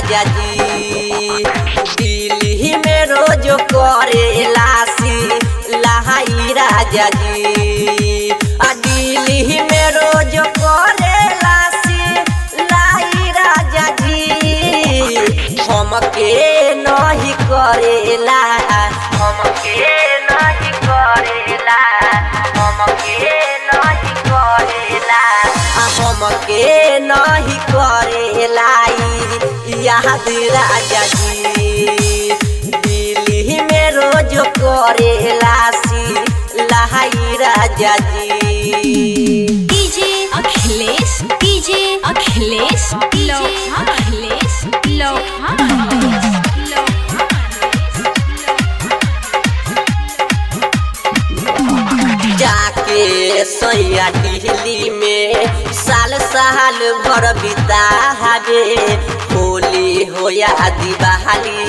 राजा जी दिल्ली में रोज करे लासी लहाई राजा जी आ दिल्ली में रोज करे लासी लाई राजा जी हमके नहीं करेला हमके नहीं करेला हमके नहीं करेला आ हमके नहीं करेला ई याद राजा जी दिल्ली में रोज करेला सी लहाई राजा जी डीजे अखिलेश डीजे अखिलेश लो अखिलेश लो जाके सैया दिल्ली में साल साल भर बिता हवे होली होया दिवाली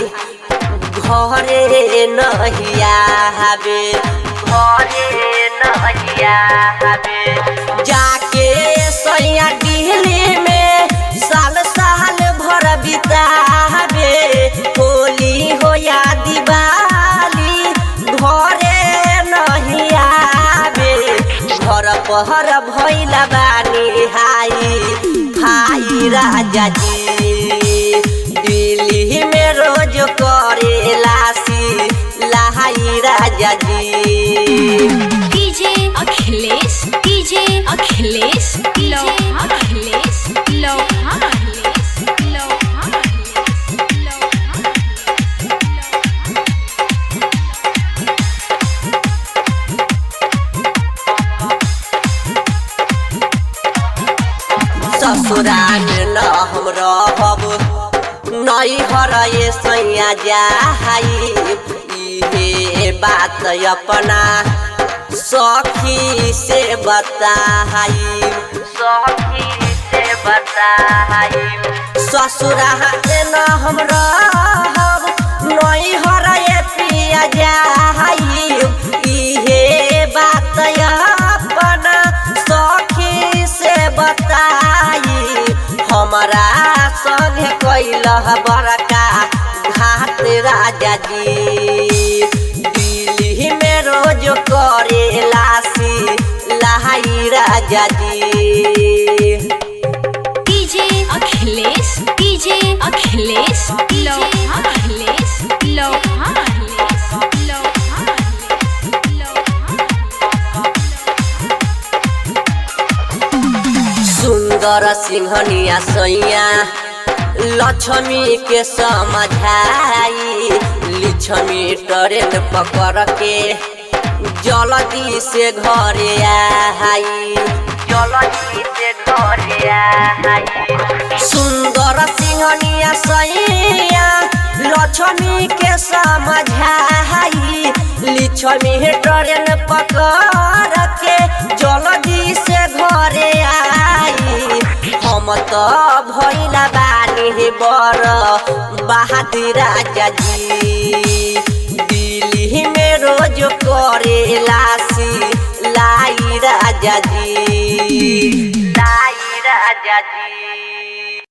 घरे नहिया हवे घरे नहिया हवे जाके सैया दिल्ली में साल साल भर बिता हवे होली होया दिवाली घरे नहीं आवे घर पहर भैला बानी हाई भाई राजा जी दिल्ली में रोज करे लासी लहाई राजा जी डीजे अखिलेश डीजे अखिलेश लो अखिलेश लो अखिलेश लो ससुराल न हम रहब नई हरे सैया जाई इहे बात अपना सखी से बताई सखी से बताई ससुराल न हम रहब नई हरे पिया जाई इहे बात अपना सखी से बताई हमारा संग कैल बड़का घाट राजा जी दिल्ली में रोज करे लासी लहाई राजा जी डीजे अखिलेश डीजे अखिलेश लो अखिलेश लो अखिलेश लो सुंदर सिंहनिया सैया लक्ष्मी के समझाई लिछमी ट्रेन पकड़ के जल्दी से घरे आई जल्दी से घरे आई सुंदर सिंहनिया सैया लक्ष्मी के समझाई लिछमी ट्रेन पकड़ के जल्दी से घरे आई हम तो भैला बानी बर बहादुर राजा जी दिल्ली में रोज करे लासी लाई राजा जी लाई राजा जी